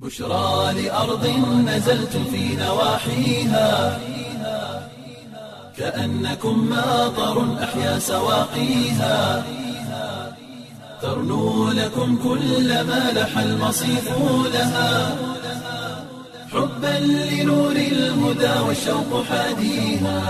بشرى لأرض نزلت في نواحيها كأنكم ماطر أحيا سواقيها ترنو لكم كل ما لح المصيف لها حبا لنور الهدى والشوق حاديها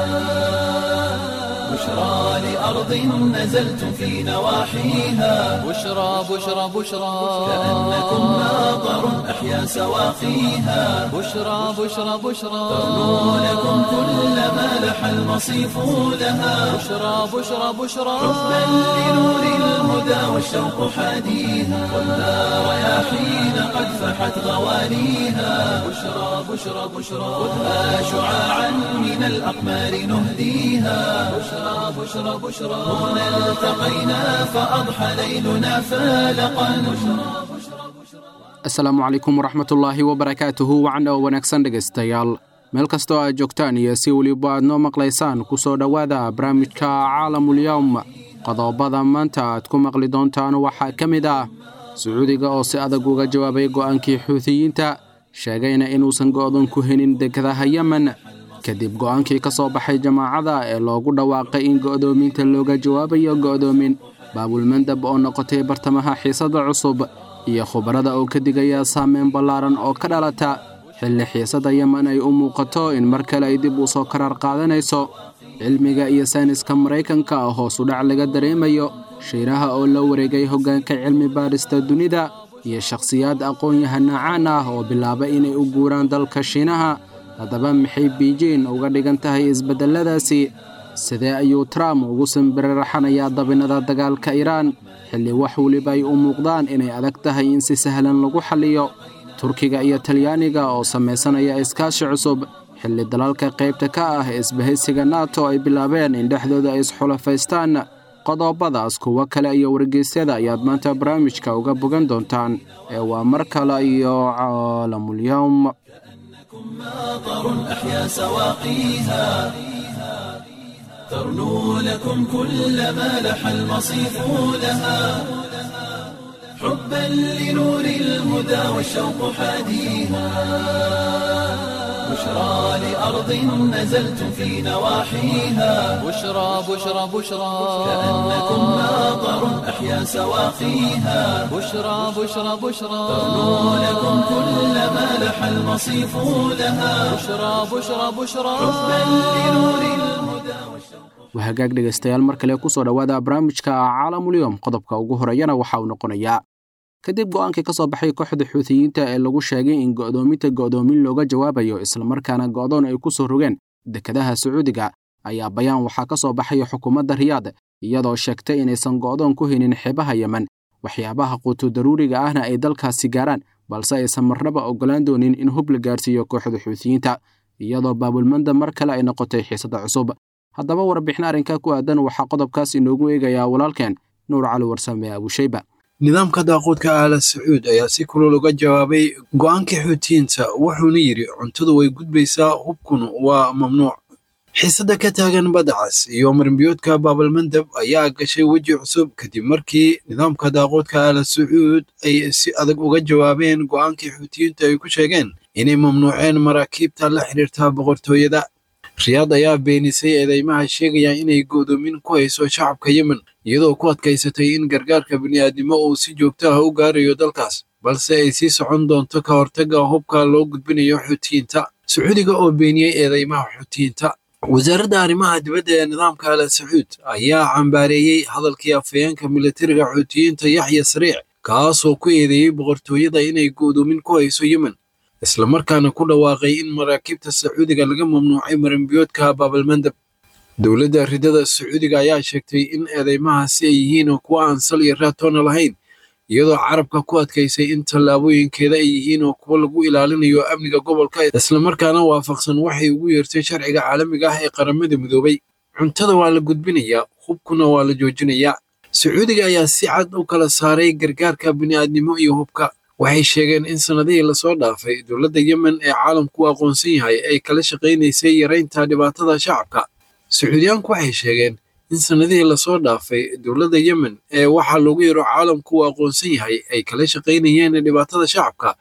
بشرى لأرض نزلت في نواحيها بشرى بشرى بشرى كأنكم ماطر أحيا سواقيها بشرى بشرى بشرى ترنو لكم كل ما لح المصيف لها بشرى بشرى بشرى حبا لنور الهدى والشوق حاديها والنار رياحين قد فحت غوانيها بشرى بشرى بشرى خذها شعاعا من الأقمار نهديها بشرى بشرى بشرى هنا التقينا فأضحى ليلنا فالقا بشرى asalaamu calaykum waraxmatullaahi wabarakaatuhu wacan oo wanaagsan dhegaystayaal meel kastoo aad joogtaan iyo si weliba aad noo maqlaysaan ku soo dhowaada barnaamijka caalamulyowm qodobada maanta aad ku maqli doontaan waxaa ka mid ah sacuudiga oo si adag uga jawaabay go'aankii xuutiyiinta sheegayna inuusan go'doon ku helin dekedaha yemen kadib go'aankii ka soo baxay jamaacada ee loogu dhawaaqay in go'doominta looga jawaabayo go'doomin baabulmandab oo noqotay bartamaha xiisadda cusub iyo khubarada oo ka digaya saameyn ballaaran oo ka dhalata xilli xiisadda yemen ay u muuqato in mar kale ay dib u soo karar qaadanayso cilmiga iyo sayniska maraykanka oo hoos u dhac laga dareemayo shiiraha oo la wareegay hoggaanka cilmi baadhista dunida iyo shakhsiyaad aqoon-yahana caan ah oo bilaaba inay u guuraan dalka shiinaha haddaba maxay biijin uga dhigan tahay isbeddelladaasi sidee ayuu trump ugu simbiriraxanayaa dabinnada dagaalka iiraan xilli wax weliba ay u muuqdaan inay adag tahay in si sahlan lagu xalliyo turkiga iyo talyaaniga oo samaysanaya iskaashi cusub xilli dalalka qaybta ka ah ee isbahaysiga nato ay bilaabeen in dhexdooda ay isxulafaystaan qodobadaas kuwo kale iyo wargeysyada ayaad maanta barnaamijka uga bogan doontaan ee waa mar kale iyo caalamulyowm ماطر أحيا سواقيها ترنو لكم كل ما لح المصيف لها حبا لنور الهدى والشوق حاديها بشرى لأرض نزلت في نواحيها بشرى بشرى بشرى كأنكم ماطر أحيا سواقيها بشرى بشرى بشرى ترنو لكم كل ما لح المصيف لها بشرى بشرى بشرى حبا لنور الهدى والشوق waa hagaag dhegaystayaal mar kale ku soo dhowaada barnaamijka caalamulyom qodobka ugu horreeyana waxa uu noqonayaa kadib go'aankii ka soo baxay kooxda xuutiyiinta ee lagu sheegay in go'doominta go'doomin looga jawaabayo islamarkaana go'doon ay ku soo rogeen dekedaha sacuudiga ayaa bayaan waxaa ka soo baxaya xukuumadda riyaad iyadoo sheegtay inaysan go'doon ku helin xeebaha yemen waxyaabaha quutu daruuriga ahna ay dalkaasi gaaraan balse aysan marnaba oggolaan doonin in hub la gaarsiiyo kooxda xuutiyiinta iyadoo baabulmanda mar kale ay noqotay xiisadda cusub haddaba warbixin arrinka ku aadan waxaa qodobkaas inoogu eegayaa walaalkeen nuur cali warsame abushayba nidaamka daaquudka aala sacuud ayaa si kulul uga jawaabay go'aankii xuutiyiinta wuxuuna yidhi cuntadu way gudbaysaa hubkuna waa mamnuuc xiisadda ka taagan badacas iyo marinbiyoodka baabalmandab ayaa gashay weji cusub kadib markii nidaamka daaquudka aala sacuud ay si adag uga jawaabeen go'aankii xuutiyiinta ay ku sheegeen inay mamnuuceen maraakiibta la xidhiirta boqortooyada riyaad ayaa beenisay eedeymaha sheegaya inay go'doomin ku hayso shacabka yemen iyadoo ku adkaysatay in gargaarka bini'aadnimo uu si joogto ah u gaarayo dalkaas balse ay sii socon doonto ka hortagga hubka loo gudbinayo xuutiyiinta sacuudiga oo beeniyey eedeymaha xuutiyiinta wasaaradda arrimaha dibadda ee nidaamka ala sacuud ayaa cambaareeyey hadalkii afhayeenka militariga xuutiyiinta yaxya sariic kaasoo ku eedeeyey boqortooyada inay go'doomin ku hayso yemen islamarkaana ku dhawaaqay in maraakiibta sacuudiga laga mamnuucay marinbiyoodka baabalmandab dowladda ridada sacuudiga ayaa sheegtay in eedeymahaasi ay yihiin kuwa aan sal iyo raatoona lahayn iyadoo carabka ku adkaysay in tallaabooyinkeeda ay yihiin oo kuwa lagu ilaalinayo amniga gobolka islamarkaana waafaqsan waxay ugu yeertay sharciga caalamiga ah ee qaramada midoobay cuntada waa la gudbinayaa hubkuna waa la joojinayaa sacuudiga ayaa si cad u kala saaray gargaarka bini'aadnimo iyo hubka waxay sheegeen in sannadihii lasoo dhaafay dowladda yemen ee caalamku aqoonsan yahay ay kala shaqaynaysay yaraynta dhibaatada shacabka sacuudiyaanku waxay sheegeen in sannadihii lasoo dhaafay dowladda yemen ee waxaa loogu yaro caalamku uu aqoonsan yahay ay kala shaqaynayeen dhibaatada shacabka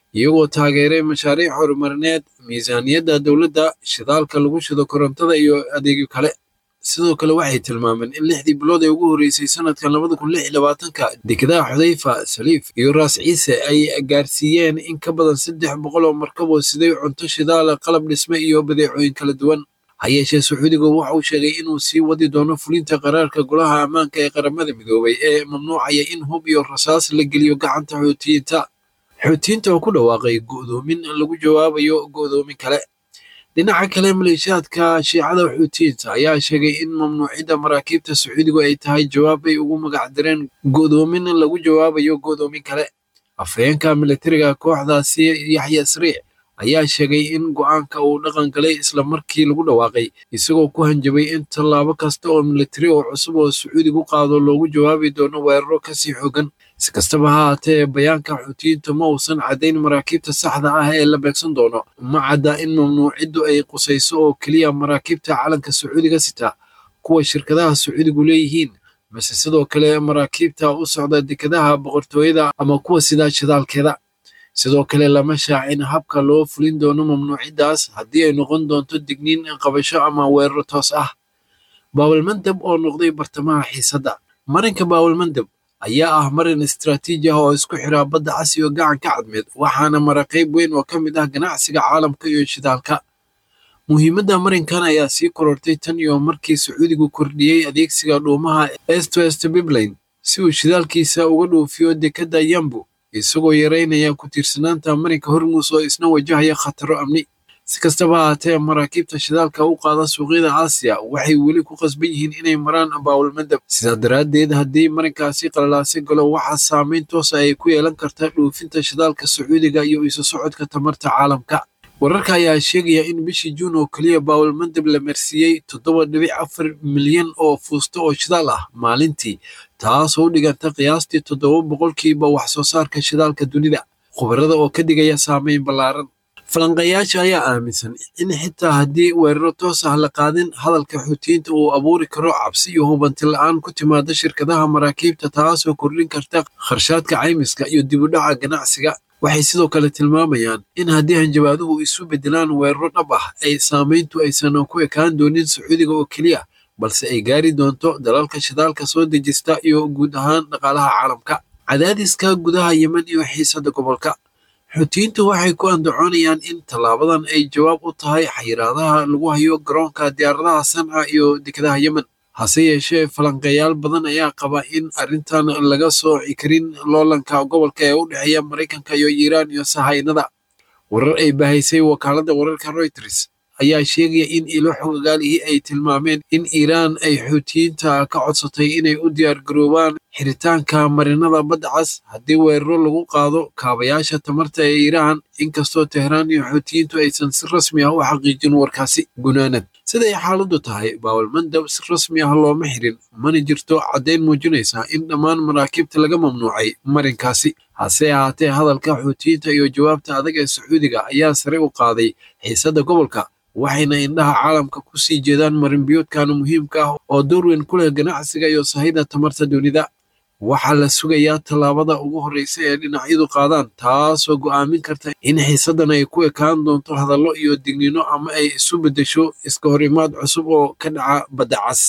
iyagoo taageeray mashaariic horumarineed miisaaniyadda dowladda shidaalka lagu shido korontada iyo adeegyo kale sidoo kale waxay tilmaameen in lixdii bilood ee ugu horreysay sanadkan labada kun lix iyo labaatanka dekedaha xudayfa saliif iyo raas ciise ay gaarsiiyeen in ka badan saddex boqol oo markab oo siday cunto shidaala qalab dhisme iyo badeecooyin kala duwan ha yeeshee sacuudigu waxa uu sheegay inuu sii wadi doono fulinta qaraarka golaha ammaanka ee qaramada midoobay ee mamnuucaya in hub iyo rasaas la geliyo gacanta xuutiyiinta xuutiyiinta oo ku dhawaaqay go'doomin lagu jawaabayo go'doomin kale dhinaca kale maleeshiyaadka shiicada xuutiyiinta ayaa sheegay in mamnuucidda maraakiibta sacuudigu ay tahay jawaab ay ugu magac direen go'doomin lagu jawaabayo go'doomin kale afhayeenka militariga kooxdaasi yaxya sariic ayaa sheegay in go'aanka uu dhaqan galay isla markii lagu dhawaaqay isagoo ku hanjabay in tallaabo kasta oo militari oo cusub oo sacuudigu qaado loogu jawaabi doono weeraro kasii xogan si kastaba ha haatee bayaanka xuutiyiintu ma uusan caddayn maraakiibta saxda ah ee la beegsan doono ma cadda in mamnuuciddu ay qusayso oo keliya maraakiibta calanka sacuudiga sita kuwa shirkadaha sacuudigu leeyihiin mase sidoo kale maraakiibta u socda dekedaha boqortooyada ama kuwa sidaa shidaalkeeda sidoo kale lama shaacin habka loo fulin doono mamnuuciddaas haddii ay noqon doonto digniin qabasho ama weeraro toos ah baawalmandab oo noqday bartamaha xiisadda marinka baawalmandab ayaa ah marin istaraatiiji ah oo isku xiraa badda cas iyo gacanka cadmeed waxaana mara qayb weyn oo ka mid ah ganacsiga caalamka iyo shidaalka muhiimadda marinkan ayaa sii korortay tan iyo markii sacuudigu kordhiyey adeegsiga dhuumaha est west biblain si uu shidaalkiisa uga dhuufiyo dekedda yambu isagoo yareynaya ku tiirsanaanta marinka hormuus oo isna wajahaya khataro amni si kastaba haatee maraakiibta shidaalka u qaada suuqyada aasiya waxay weli ku qasban yihiin inay maraan baawalmadab sidaa daraaddeed haddii marinkaasi qalalaasi galo waxaa saameyn toosa ay ku yeelan kartaa dhuufinta shidaalka sacuudiga iyo isu socodka tamarta caalamka wararka ayaa sheegaya in bishii juun oo keliya baawalmadab la marsiiyey toddoba dhibic afar milyan oo fuusto oo shidaal ah maalintii taasoo u dhiganta qiyaastii toddoba boqolkiiba wax soo saarka shidaalka dunida khubarada oo ka dhigaya saameyn ballaaran falanqeeyaasha ayaa aaminsan in xitaa haddii weeraro toos ah la qaadin hadalka xuutiyiinta uu abuuri karo cabsi iyo hubanti la-aan ku timaada shirkadaha maraakiibta taasoo kordhin karta kharshaadka caymiska iyo dibudhaca ganacsiga waxay sidoo kale tilmaamayaan in haddii hanjabaaduhu isu beddelaan weeraro dhab ah ay saameyntu aysan ku ekaan doonin sacuudiga oo keliya balse ay gaari doonto dalalka shidaalka soo dejista iyo guud ahaan dhaqaalaha caalamka cadaadiska gudaha yemen iyo xiisadda gobolka xuutiyiintu waxay ku andacoonayaan in tallaabadan ay jawaab u tahay xayiraadaha lagu hayo garoonka diyaaradaha sanca iyo dekedaha yemen hase yeeshee falanqeeyaal badan ayaa qaba in arrintan laga sooci karin loolanka gobolka ee u dhexeeya maraykanka iyo iiraan iyo sahaynada warar ay bahaysay wakaaladda wararka reuters ayaa sheegaya in ilo xogagaalihii ay tilmaameen in iiraan ay xuutiyiinta ka codsatay inay u diyaargaroobaan xiritaanka marinada badda cas haddii weeraro lagu qaado kaabayaasha tamarta ee iiraan inkastoo tehraan iyo xuutiyiintu aysan si rasmi ah u xaqiijin warkaasi gunaanad siday xaaladdu tahay baawalmandab si rasmi ah looma xirin mana jirto caddayn muujinaysa in dhammaan maraakiibta laga mamnuucay marinkaasi hase ahaatee hadalka xuutiyiinta iyo jawaabta adag ee sacuudiga ayaa sare u qaaday xiisadda gobolka waxayna indhaha caalamka ku sii jeedaan marinbiyoodkan muhiimka ah oo door weyn ku leh ganacsiga iyo sahayda tamarta dunida waxaa la sugayaa tallaabada ugu horreysa ee dhinacyadu qaadaan taasoo go'aamin karta in xiisaddan ay ku ekaan doonto hadallo iyo digniino ama ay isu beddesho iska hor imaad cusub oo ka dhaca badda cas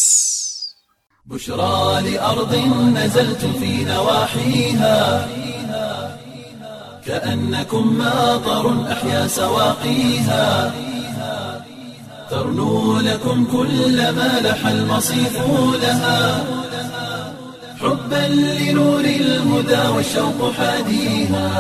بشرى لأرض نزلت في نواحيها كأنكم ماطر أحيا سواقيها ترنو لكم كل ما لح المصيف لها حبا لنور الهدى والشوق حاديها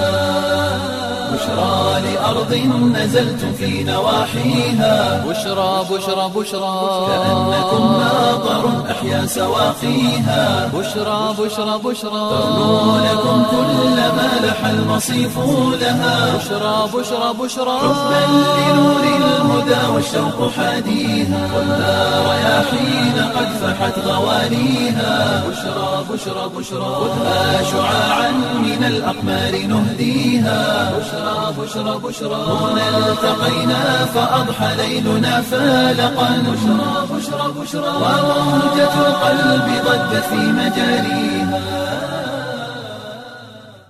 بشرى لأرض نزلت في نواحيها بشرى بشرى بشرى كأنكم ماطر أحيا سواقيها بشرى بشرى بشرى ترنو لكم كل ما لح المصيف لها بشرى بشرى بشرى حبا لنور الهدى والشوق حاديها والنار رياحين قد فحت غوانيها بشرى بشرى بشرى خذها شعاعا من الأقمار نهديها بشرى بشرى بشرى هنا التقينا فأضحى ليلنا فالقا بشرى بشرى بشرى وروجة القلب ضجت في مجاريها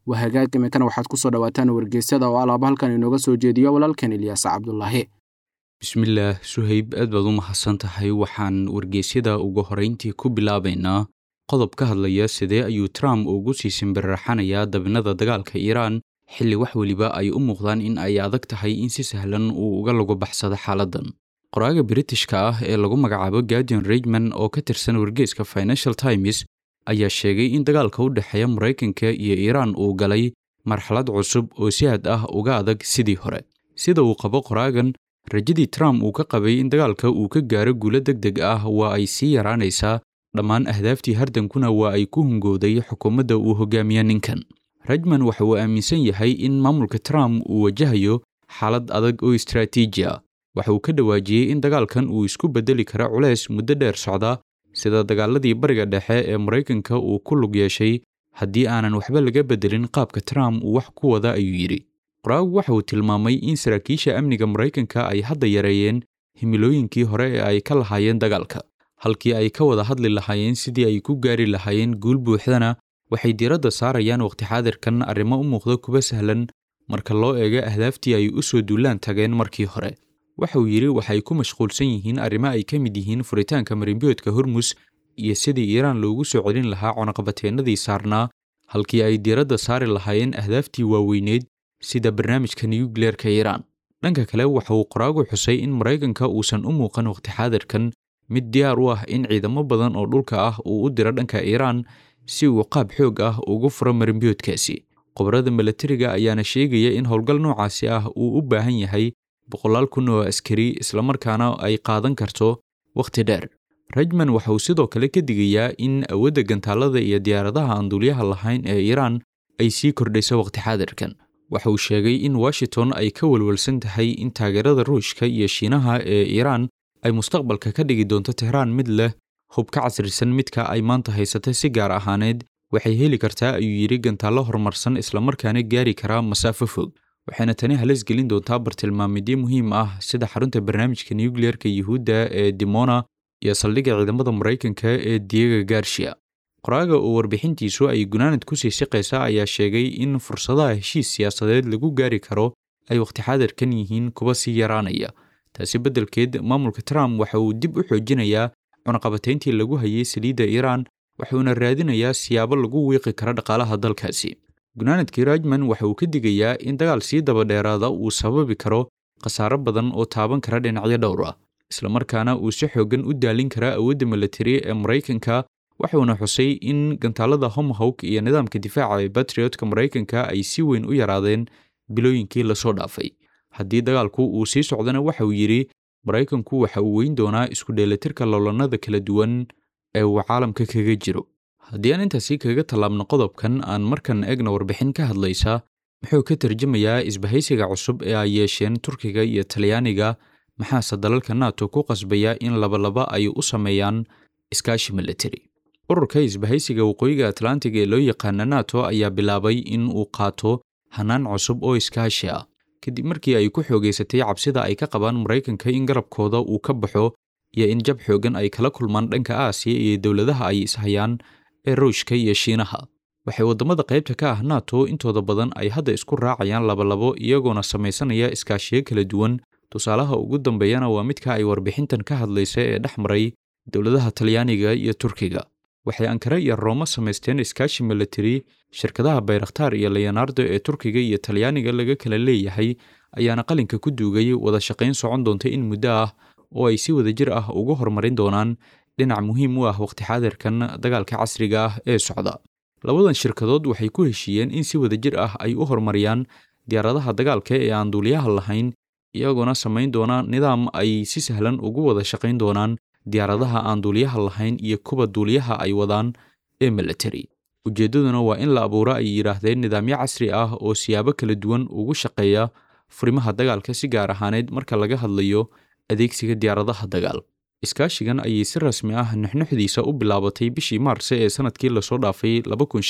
waa hagaag iminkana waxaad ku soo dhowaataan wargeysyada oo alaaba halkan inooga soo jeediyo walaalkan ilyaas cabdulaahi bismillaah suhayb aad baad u mahadsan tahay waxaan wargeysyada ugu horrayntii ku bilaabaynaa qodob ka hadlaya sidee ayuu trump ugu sii simbirraxanayaa dabinada dagaalka iiraan xilli wax weliba ay u muuqdaan in ay adag tahay in si sahlan uu uga lagu baxsado xaaladdan qoraaga britishka ah ee lagu magacaabo guardian regman oo ka tirsan wargeyska financial times ayaa sheegay in dagaalka u dhexeeya maraykanka iyo iiraan uu galay marxalad cusub oo si had ah uga adag sidii hore sida uu qabo qoraagan rajadii trump uu ka qabay in dagaalka uu ka gaaro guulo deg deg ah waa ay sii yaraanaysaa dhammaan ahdaaftii hardankuna waa ay ku hungowday xukuumadda uu hogaamiya ninkan rajman waxa uu aaminsan yahay in maamulka trump uu wajahayo xaalad adag oo istraatiiji ah waxa uu ka dhawaajiyey in dagaalkan uu isku beddeli karo culays muddo dheer socda sida dagaaladii bariga dhexe ee maraykanka uu ku lug yeeshay haddii aanan waxba laga beddelin qaabka trump uu wax ku wada ayuu yidhi qoraagu waxa uu tilmaamay in saraakiisha amniga maraykanka ay hadda yareeyeen himilooyinkii hore ee ay ka lahaayeen dagaalka halkii ay ka wada hadli lahaayeen sidii ay ku gaari lahaayeen guul buuxdana waxay diiradda saarayaan waqti xaadirkan arrimo u muuqda kuba sahlan marka loo eego ahdaaftii ay u soo duulaan tageen markii hore waxa uu yidhi waxay ku mashquulsan yihiin arrimo ay ka mid yihiin furitaanka marinbiyoodka hormus iyo sidii iiraan loogu soo celin lahaa cunaqabateennadii saarnaa halkii ay diiradda saari lahaayeen ahdaaftii waaweyneed sida barnaamijka nuyukleerka iiraan dhanka kale waxa uu qoraagu xusay in maraykanka uusan u muuqan waqti xaadirkan mid diyaar u ah in ciidamo badan oo dhulka ah uu u diro dhanka iiraan si uu qaab xoog ah ugu furo marinbiyoodkaasi khubarada milatariga ayaana sheegaya in howlgal noocaasi ah uu u baahan yahay boqolaal kun oo askari islamarkaana ay qaadan karto wakhti dheer rajman waxa uu sidoo kale ka digayaa in awoodda gantaalada iyo diyaaradaha aan duulyaha lahayn ee iiraan ay sii kordhayso waqti xaadirkan waxa uu sheegay in washington ay ka walwalsan tahay in taageerada ruushka iyo shiinaha ee iiraan ay mustaqbalka ka dhigi doonto tehraan mid leh hub ka casrisan midka ay maanta haysata si gaar ahaaneed waxay heli kartaa ayuu yidhi gantaallo horumarsan islamarkaana gaari karaa masaafo fog waxayna tani halis gelin doontaa bartilmaamidyo muhiim ah sida xarunta barnaamijka nukliyeerka yuhuudda ee dimona iyo saldhigga ciidamada maraykanka ee diego garshia qoraaga oo warbixintiisu ay gunaanad ku sii siqaysa ayaa sheegay in fursadaha heshiis siyaasadeed lagu gaari karo ay waqti xaadirkan yihiin kuwa sii yaraanaya taasi beddelkeed maamulka trump waxa uu dib u xoojinayaa cunaqabatayntii lagu hayay saliidda iiraan wuxuuna raadinayaa siyaabo lagu wiiqi karo dhaqaalaha dalkaasi gunaanadkii rajman waxa uu ka digayaa in dagaal sii dabadheeraada uu sababi karo khasaaro badan oo taaban kara dhinacyo dhowr ah islamarkaana uu si xooggan u daalin karaa awoodda milatari ee maraykanka waxuuna xusay in gantaalada homhawk iyo nidaamka difaaca ee batriotka maraykanka ay si weyn u yaraadeen bilooyinkii lasoo dhaafay haddii dagaalku uu sii socdana waxa uu yidhi maraykanku waxa uu weyn doonaa isku dheelitirka loolanada kala duwan ee uu caalamka kaga jiro haddii aan intaasi kaga tallaabno qodobkan aan markan eegna warbixin ka hadlaysa muxuu ka tarjamayaa isbahaysiga cusub ee ay yeesheen turkiga iyo talyaaniga maxaase dalalka nato ku qasbaya in labalaba ay u sameeyaan iskaashi milatari ururka isbahaysiga waqooyiga atlantiga ee loo yaqaana nato ayaa bilaabay in uu qaato hanaan cusub oo iskaashi ah kadib markii ay ku xoogaysatay cabsida ay ka qabaan maraykanka in garabkooda uu ka baxo iyo in jab xoogan ay kala kulmaan dhanka aasiya iyo dowladaha ay ishayaan ee ruushka iyo shiinaha waxay waddamada qaybta ka ah nato intooda badan ay hadda isku raacayaan labalabo iyagoona samaysanaya iskaashiyo kala duwan tusaalaha ugu dambeeyana waa midka ay warbixintan ka hadlaysa ee dhex maray dowladaha talyaaniga iyo turkiga waxay ankara iyo rooma samaysteen iskaashi milatari shirkadaha bayrakhtaar iyo leonardo ee turkiga iyo talyaaniga laga kala leeyahay ayaana qalinka ku duugay wada shaqayn socon doonta in muddo ah oo ay si wadajir ah ugu horumarin doonaan dhinac muhiim u ah waqti xaadirkan dagaalka casriga ah ee socda labadan shirkadood waxay ku heshiiyeen in si wadajir ah ay u horumariyaan diyaaradaha dagaalka ee aan duuliyaha lahayn iyagoona samayn doona nidaam ay si sahlan ugu wada shaqayn doonaan diyaaradaha aan duuliyaha lahayn iyo kuwa duuliyaha ay wadaan ee milatari ujeeddaduna waa in la abuuro ay yidhaahdeen nidaamyo casri ah oo siyaabo kala duwan ugu shaqeeya furimaha dagaalka si gaar ahaaneed marka laga hadlayo adeegsiga diyaaradaha dagaal iskaashigan ayay si rasmi ah nuxnuxdiisa u bilaabatay bishii maarse ee sanadkii lasoo dhaafay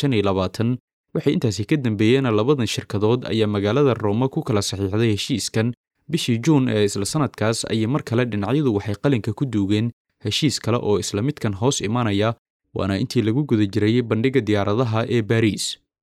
waxay intaasi ka dambeeyeen labadan shirkadood ayaa magaalada rooma ku kala saxiixday heshiiskan bishii juun ee isla sanadkaas ayay mar kale dhinacyadu waxay qalinka ku duugeen heshiis kale oo isla midkan hoos imanaya waana intii lagu guda jirayay bandhigga diyaaradaha ee baariis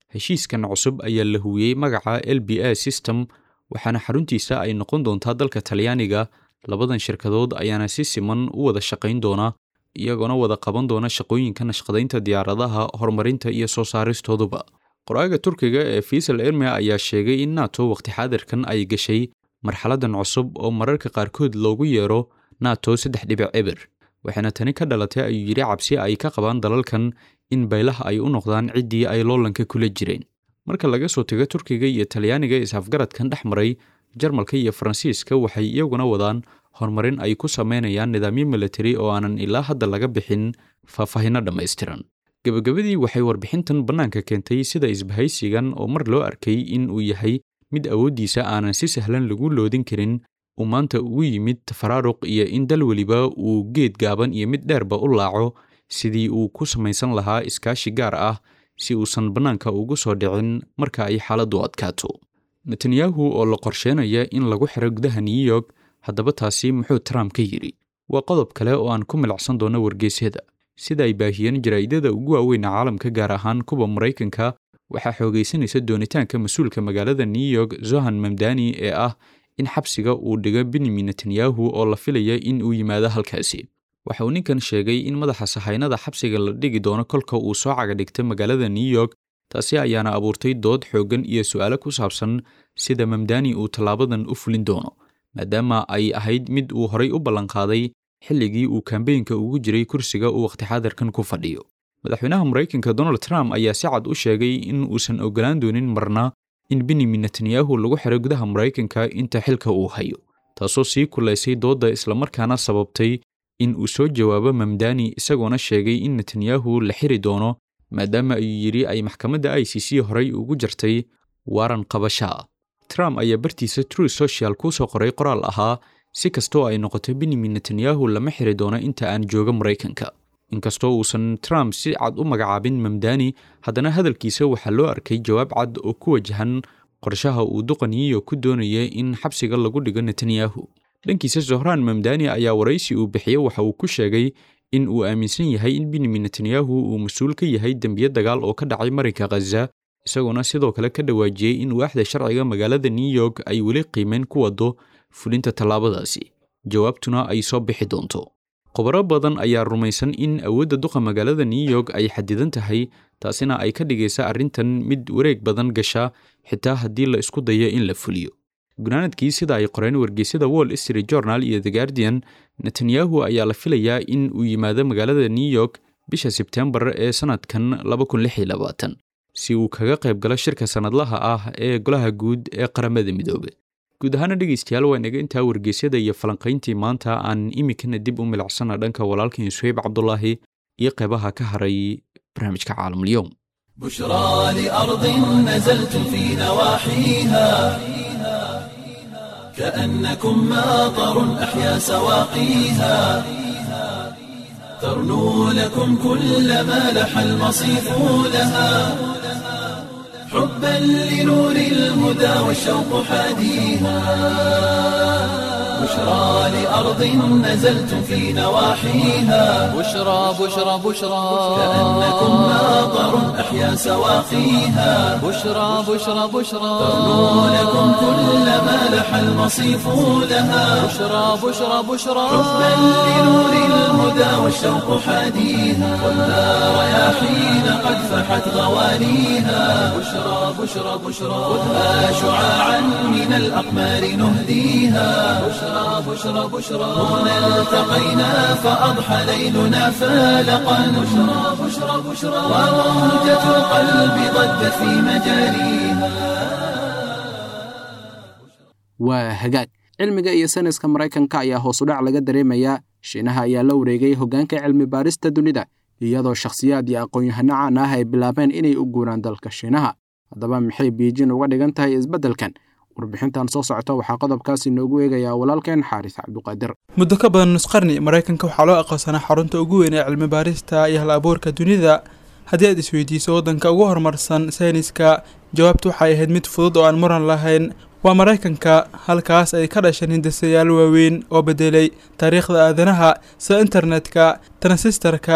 heshiiskan cusub ayaa la huwiyey magaca l b a system waxaana xaruntiisa ay noqon doontaa dalka talyaaniga labadan shirkadood ayaana si siman u wada shaqayn doona iyagoona wada qaban doona shaqooyinka nashqadaynta diyaaradaha horumarinta iyo soo saaristooduba qoraaga turkiga ee fiisal erme ayaa sheegay in nato waqti xaadirkan ay gashay marxaladan cusub oo mararka qaarkood loogu yeero nato saddex dhibic eber waxaana tani ka dhalatay ayuu yidhi cabsi ay ka qabaan dalalkan in baylaha ay u noqdaan ciddii ay loolanka kula jireen marka laga soo tago turkiga iyo talyaaniga is-afgaradkan dhex maray jarmalka iyo faransiiska waxay iyaguna wadaan horumarin ay ku sameynayaan nidaamyo militari oo aanan ilaa hadda laga bixin faahfaahinno dhammaystiran gebagabadii waxay warbixintan bannaanka keentay sida isbahaysigan oo mar loo arkay in uu yahay mid awooddiisa aanan si sahlan lagu loodin karin uu maanta ugu yimid tafaraaruq iyo in dal weliba uu geed gaaban iyo mid dheerba u laaco sidii uu ku samaysan lahaa iskaashi gaar ah si uusan bannaanka ugu soo dhicin marka ay xaaladdu adkaato netanyahu oo la qorsheynaya in lagu xiro gudaha new york haddaba taasi muxuu trump ka yidhi waa qodob kale oo aan ku milacsan doono wargeysyada sida ay baahiyeen jaraa'idada ugu waaweyn caalamka gaar ahaan kuwa maraykanka waxaa xoogaysanaysa doonitaanka mas-uulka magaalada new york zohan mamdani ee ah in xabsiga uu dhigo benyamin netanyahu oo la filaya in uu yimaado halkaasi waxa uu ninkan sheegay in madaxa sahaynada xabsiga la dhigi doono kolka uu soo caga dhigta magaalada new york taasi ayaana abuurtay dood xooggan iyo su'aalo ku saabsan sida mamdani uu tallaabadan u fulin doono maadaama ay ahayd mid uu horay u ballanqaaday xilligii uu kambeynka ugu jiray kursiga uu wakhti xaadirkan ku fadhiyo madaxweynaha maraykanka donald trump ayaa si cad u sheegay in uusan ogolaan doonin marna in benyamin netanyahu lagu xiro gudaha maraykanka inta xilka uu hayo taasoo sii kulaysay doodda islamarkaana sababtay in uu soo jawaabo mamdani isagoona sheegay in netanyahu la xiri doono maadaama ayuu yidhi ay maxkamadda i c c horay ugu jartay waaran qabasho ah trump ayaa bartiisa true social ku soo qoray qoraal ahaa si kastoo ay noqoto benyamin netanyahu lama xiri doono inta aan jooga maraykanka inkastoo uusan trump si cad u magacaabin mamdani haddana hadalkiisa waxaa loo arkay jawaab cad oo ku wajahan qorshaha uu duqaniyo ku doonaya in xabsiga lagu dhigo netanyahu dhankiisa zohraan mamdani ayaa waraysi uu bixiyey waxa uu ku sheegay in uu aaminsan yahay in benyamin netanyahu uu mas-uul ka yahay dembiyo dagaal oo ka dhacay marinka khaza isagoona sidoo kale ka dhawaajiyey in waaxda sharciga magaalada new york ay weli qiimeyn ku wado fulinta tallaabadaasi jawaabtuna ay soo bixi doonto khubaro badan ayaa rumaysan in awoodda duqa magaalada new york ay xadidan tahay taasina ay ka dhigaysa arrintan mid wareeg badan gasha xitaa haddii la isku dayo in la fuliyo gunaanadkii sida ay qoreen wargeysyada wall street journal iyo the guardian netanyahu ayaa la filayaa in uu yimaado magaalada new york bisha sebtembar ee sannadkan si uu kaga qayb galo shirka sannadlaha ah ee golaha guud ee qaramada midoobe guud ahaana dhegaystayaal waa inaga intaa wargeysyada iyo falanqayntii maanta aan iminkana dib u milicsana dhanka walaalkan suheyb cabdulaahi iyo qeybaha ka haray barnaamijka caalamulyoom بشرى لأرض نزلت في نواحيها كأنكم ماطر أحيا سواقيها ترنو لكم كل ما لح المصيف لها حبا لنور الهدى والشوق حاديها بشرى لأرض نزلت في نواحيها بشرى بشرى بشرى كأنكم ماطر أحيا سواقيها بشرى بشرى بشرى ترنو لكم كل ما لح المصيف لها بشرى بشرى بشرى حبا لنور الهدى والشوق حاديها خذها رياحين قد فحت غوانيها بشرى بشرى بشرى خذها شعاعا من الأقمار نهديها بشرى بشرى بشرى هنا التقينا فأضحى ليلنا فالقا بشرى بشرى بشرى وروجة القلب ضجت في مجاريها waa hagaag cilmiga iyo sayniska maraykanka ayaa hoos u dhac laga dareemayaa shiinaha ayaa la wareegay hoggaanka cilmi baarista dunida iyadoo shakhsiyaad iyo aqoon-yahano caan ah ay bilaabeen inay u guuraan dalka shiinaha haddaba maxay biijin uga dhigan tahay isbeddelkan warbixintan soo socota waxaa qodobkaasi noogu eegayaa walaalkeen xaaris cabduqaadir muddo ka badan nus qarni maraykanka waxaa loo aqoonsanaa xarunta ugu weyn ee cilmi baarista iyo hal abuurka dunida haddii aad isweydiiso waddanka ugu horumarsan sayniska jawaabtu waxay ahayd mid fudud oo aan muran lahayn waa maraykanka halkaas ay ka dhasheen hindisayaal waaweyn oo bedelay taariikhda aadanaha sida internetka transistarka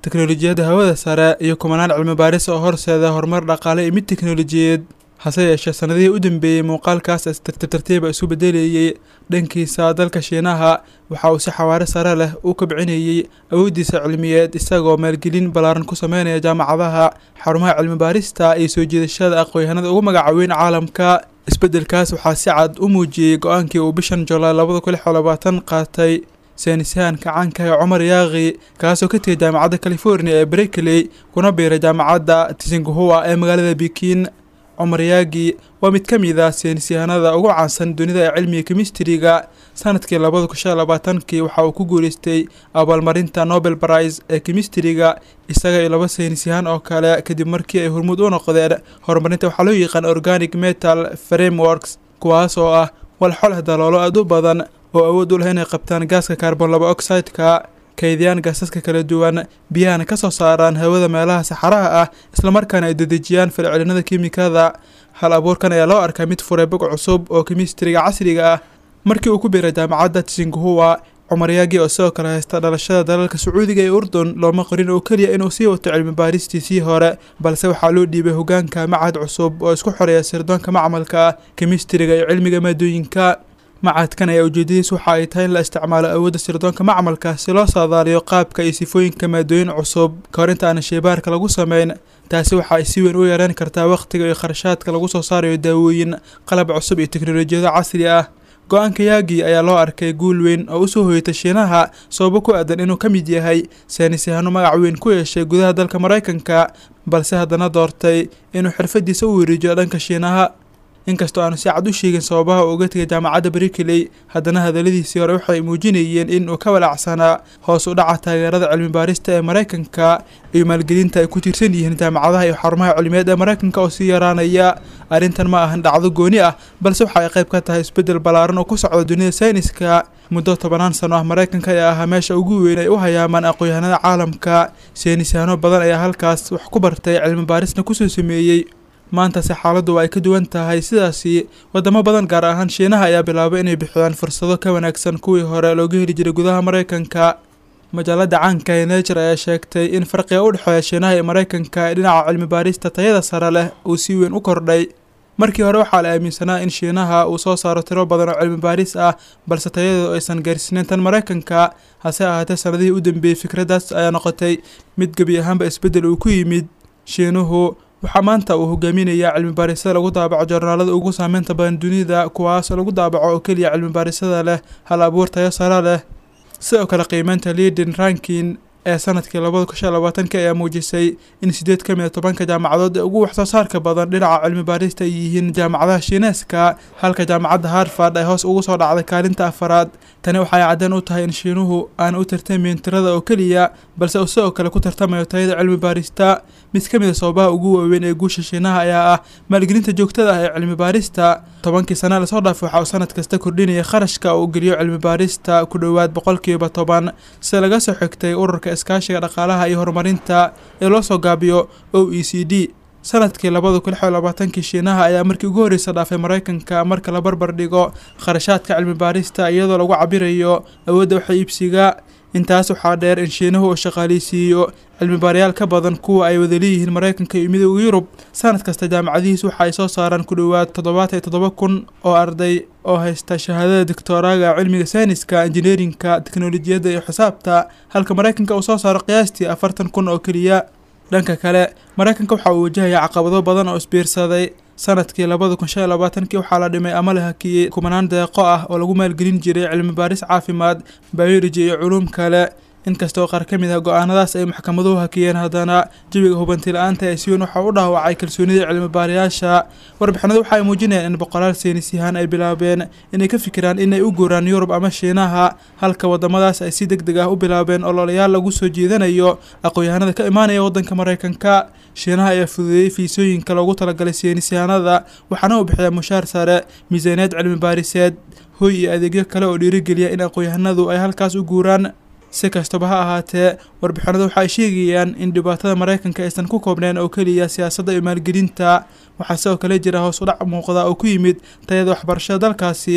teknolojiyadda hawada sare iyo kumanaan cilmi baaris oo horseeda horumar dhaqaale iyo mid teknolojiyeed hase yeeshee sanadihii u dambeeyey muuqaalkaas is tartiib tartiiba isu bedelayey dhankiisa dalka shiinaha waxa uu si xawaare sare leh u kabcinayey awooddiisa cilmiyeed isagoo maalgelin ballaaran ku sameynaya jaamacadaha xarumaha cilmi baarista iyo soo jiidashada aqoonyahanada ugu magaca weyn caalamka isbeddelkaas waxaa si cad u muujiyey go-aankii uu bishan julaay labada kun lix iyo labaatan qaatay saynisyahanka caanka ee cumar yaaqi kaasoo ka tegay jaamacadda california ee berkeley kuna biiray jaamacadda tsinghua ee magaalada bikin cumar yaagi waa mid ka mid ah saynisyahanada ugu caansan dunida ee cilmiga kemistriga sanadkii labada kun shan labaatankii waxa uu ku guuleystay abaalmarinta nobel prize ee kemistriga isaga iyo laba saynisyahan oo kale kadib markii ay hormuud u noqdeen horumarinta waxaa loo yaqaan organic metal frameworks kuwaas oo ah walxoleh daloolo aada u badan oo awood u leh inay qabtaan gaaska carbon laba oxide-ka kaydiyaan gaasaska kala duwan biyahana ka soo saaraan hawada meelaha saxaraha ah islamarkaana ay dedejiyaan falcelinada kiimikada hal abuurkan ayaa loo arkaa mid furay bog cusub oo kemistriga casriga ah markii uu ku biiray jaamacadda tsinghua cumar yaagi oo sidoo kale haysta dhalashada dalalka sacuudiga ee urdun looma qorin oo keliya inuu sii wato cilmi baaristiisii hore balse waxaa loo dhiibay hogaanka macad cusub oo isku xoreeya sirdoonka macmalka ah kemistriga iyo cilmiga maadooyinka macadkan ayaa ujeedadiis waxa ay tahay in la isticmaalo awoodda sirdoonka macmalka si loo saadaaliyo qaabka iyo sifooyinka maadooyin cusub ka hor inta aan sheybaarka lagu sameyn taasi waxa ay si weyn u yareyn kartaa wakhtiga iyo kharashaadka lagu soo saarayo daawooyin qalab cusub iyo teknolojiyado casri ah go-aanka yaagi ayaa loo arkay guul weyn oo usoo hoyatay shiinaha sababo ku aadan inuu ka mid yahay saynisyahano magac weyn ku yeeshay gudaha dalka maraykanka balse haddana doortay inuu xirfadiisa u wareejiyo dhanka shiinaha inkastoo aanu si cad u sheegin sababaha uu uga tegay jaamacadda berkeley haddana hadalladiisii hore waxay muujinayeen in uu ka walaacsanaa hoos u dhaca taageerada cilmi baarista ee maraykanka iyo maalgelinta ay ku tiirsan yihiin jaamacadaha iyo xarumaha cilmiyeed ee maraykanka oo sii yaraanaya arrintan ma ahan dhacdo gooni ah balse waxa ay qayb ka tahay isbeddel ballaaran oo ku socda dunida sayniska muddo tobanaan sano ah maraykanka ayaa ahaa meesha ugu weyn ay u hayaamaan aqoon-yahanada caalamka saynisyahano badan ayaa halkaas wax ku bartay cilmi baarisna kusoo sameeyey maantase xaaladdu ay ka duwan tahay sidaasi wadamo badan gaar ahaan shiinaha ayaa bilaabay inay bixiyaan fursado ka wanaagsan kuwii hore looga heli jiray gudaha maraykanka majaalada caanka ee nature ayaa sheegtay in farqiga u dhexeeya shiinaha iyo maraykanka ee dhinaca cilmi baarista tayada sare leh uu si weyn u kordhay markii hore waxaa la aaminsanaa in shiinaha uu soo saaro tiro badan oo cilmi baaris ah balse tayadeedu aysan gaarsiinayn tan maraykanka hase ahaatee sanadihii u dambeeyey fikraddaas ayaa noqotay mid gebi ahaanba isbeddel uu ku yimid shiinuhu waxaa maanta uu hogaaminayaa cilmi baarisada lagu daabaco joornaalada ugu saameynta badan dunida kuwaas lagu daabaco oo keliya cilmi baarisada leh hal abuur tayo sare leh sidoo kale qiimeynta leadin rankin ee sanadkii labada kun shan labaatanka ayaa muujisay in sideed ka mid a tobanka jaamacadood ee ugu waxsoo saarka badan dhinaca cilmi baarista ay yihiin jaamacadaha shiineeska halka jaamacadda harvard ay hoos ugu soo dhacday kaalinta afaraad tani waxay caddeen u tahay in shiinuhu aan u tartamayn tirada oo keliya balse uu sidoo kale ku tartamayo tayada cilmi baarista mid ka mid a sababaha ugu waaweyn ee guusha shiinaha ayaa ah maalgelinta joogtada ah ee cilmi baarista tobankii sana lasoo dhaafay waxa uu sanad kasta kordhinaya kharashka uu geliyo cilmi baarista ku dhowaad boqolkiiba toban sida laga soo xigtay ururka iskaashiga dhaqaalaha iyo horumarinta ee loo soo gaabiyo o e c d sanadkii labada kun lix iyo labaatankii shiinaha ayaa markii ugu horreysa dhaafay maraykanka marka la barbar dhigo kharashaadka cilmi baarista iyadoo lagu cabirayo awoodda waxa iibsiga intaas waxaa dheer in shiinuhu uu shaqaaleysiiyo cilmi baarayaal ka badan kuwa ay wada leeyihiin maraykanka iyo midooda yurub sanad kasta jaamacadihiis waxa ay soo saaraan ku dhowaad toddobaatan iyo toddoba kun oo arday oo haysta shahaadada doctoraaga cilmiga sayniska injineerinka teknolojiyadda iyo xisaabta halka maraykanka uu soo saaro qiyaastii afartan kun oo keliya dhanka kale maraykanka waxa uu wajahayaa caqabado badan oo isbiirsaday sanadkii labada kun shan iyo labaatankii waxaa la dhimay ama la hakiyey kumanaan deeqo ah oo lagu maalgelin jiray cilmi baaris caafimaad biology iyo culuum kale inkastoo qaar ka mid ah go-aanadaas ay maxkamaduhu hakiyeen haddana jawiga hubanti la-aanta ee si weyn waxaa u dhaawacay kalsoonida cilmi baarayaasha warbixinadu waxa ay muujinayaan in boqolaal saynisyahaan ay bilaabeen inay ka fikiraan inay u guuraan yurub ama shiinaha halka wadamadaas ay si deg deg ah u bilaabeen ololayaal lagu soo jiidanayo aqoon-yahanada ka imaanaya waddanka maraykanka shiinaha ayaa fududeeyey fiisooyinka loogu talagalay saynisyahanada waxaana uu bixiyaa mushaar sare miisaaniyad cilmi baariseed hoy iyo adeegyo kale oo dhiirigeliya in aqoon-yahanadu ay halkaas u guuraan si kastaba ha ahaatee warbixinadu waxa ay sheegayaan in dhibaatada maraykanka aysan ku koobneen oo keliya siyaasadda iyo maalgelinta waxaa sidoo kale jira hoos u dhac muuqda oo ku yimid tayada waxbarashada dalkaasi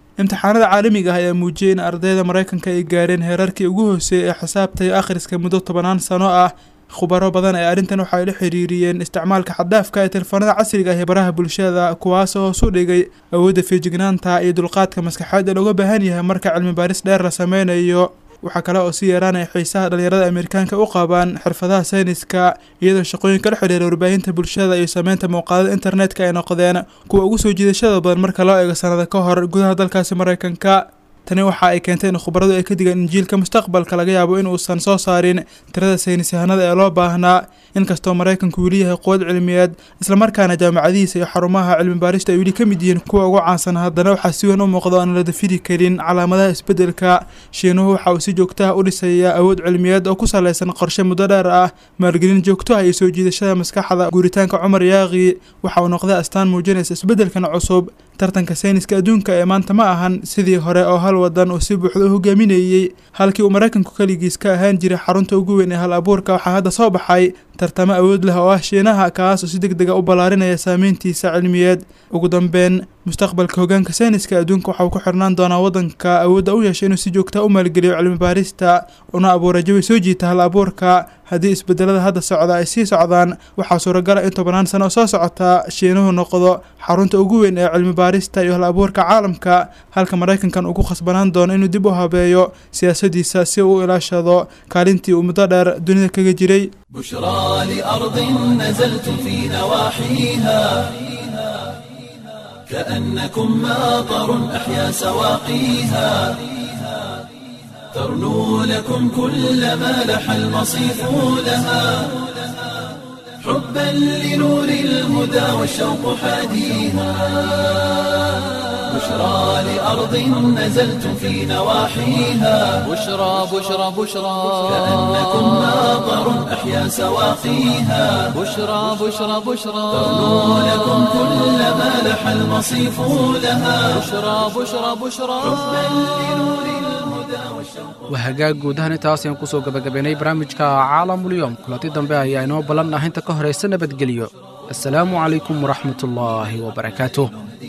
imtixaanada caalamiga ah ayaa muujiyey in ardayda maraykanka ay gaareen heerarkii ugu hooseeyay ee xisaabta iyo akhriska muddo tobanaan sano ah khubaro badan ee arrintan waxay la xiriiriyeen isticmaalka xaddaafka ee telefoonada casriga ah ee baraha bulshada kuwaasoo hoos u dhigay awoodda feejignaanta iyo dulqaadka maskaxeed ee looga baahan yahay marka cilmi baaris dheer la sameynayo waxaa kale oo si yeeraanaya xiisaha dhalinyarada amerikaanka u qabaan xirfadaha sayniska iyadoo shaqooyinka la xidhiira warbaahinta bulshada iyo sameynta muuqaalada internetka ay noqdeen kuwa ugu soo jiidashada badan marka loo eego sanada ka hor gudaha dalkaasi maraykanka tani waxa ay keentay in khubaradu ay ka digaan injiilka mustaqbalka laga yaabo in uusan soo saarin tirada saynis yahanada ee loo baahnaa inkastoo maraykanku weli yahay quwad cilmiyeed islamarkaana jaamacadihiisa iyo xarumaha cilmi baarista ay weli ka mid yihiin kuwa ugu caansan haddana waxaa si weyn u muuqda aan la dafiri karin calaamadaha isbeddelka shiinuhu waxa uu si joogtaha u dhisayaa awood cilmiyeed oo ku saleysan qorshe muddo dheer ah maalgelin joogto ah iyo soo jiidashada maskaxda guuritaanka cumar yaaqi waxa uu noqday astaan muujinaysa isbeddelkan cusub tartanka sayniska adduunka ee maanta ma ahan sidii hore oo hal wadan uu si buuxda u hogaaminayey halkii uu maraykanku keligiis ka ahaan jiray xarunta ugu weyn ee hal abuurka waxaa hadda soo baxay tartamo awood leh oo ah shiinaha kaas oo si deg dega u ballaarinaya saameyntiisa cilmiyeed ugu dambeyn mustaqbalka hogaanka sayniska adduunka waxa uu ku xirnaan doonaa waddanka awoodda u yeeshay inuu si joogta u maalgeliyo cilmi baarista una abuura jawi soo jiita hal abuurka haddii isbedelada hadda socda ay sii socdaan waxaa suuragala in tobanaan sano oo soo socota shiinuhu noqdo xarunta ugu weyn ee cilmi baarista iyo hal abuurka caalamka halka maraykankan uu ku khasbanaan doono inuu dib u habeeyo siyaasadiisa si uu u ilaashado kaalintii uu muddo dheer dunida kaga jiray بشرى لأرض نزلتم في نواحيها كأنكم ماطر أحيا سواقيها ترنو لكم كل ما لح المصيف لها حبا لنور الهدى والشوق حاديها بشرى لأرض نزلتم في نواحيها بشرى بشرى بشرى كأنكم ماطر أحيا سواقيها بشرى بشرى بشرى ترنو لكم كل ما لح المصيف لها بشرى بشرى بشرى waa hagaag guudahan intaas ayaan kusoo gabagabaynay barnaamijka caalamulyoom kulanti dambe ayaa inoo ballan ah inta ka horaysa nabadgelyo assalaamu calaykum waraxmatullaahi wabarakaatuh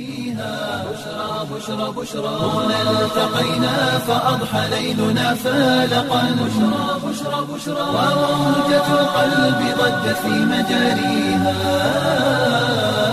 هنا التقينا فأضحى ليلنا فالقا بشرى بشرى بشرى وموجة القلب ضجت في مجاريها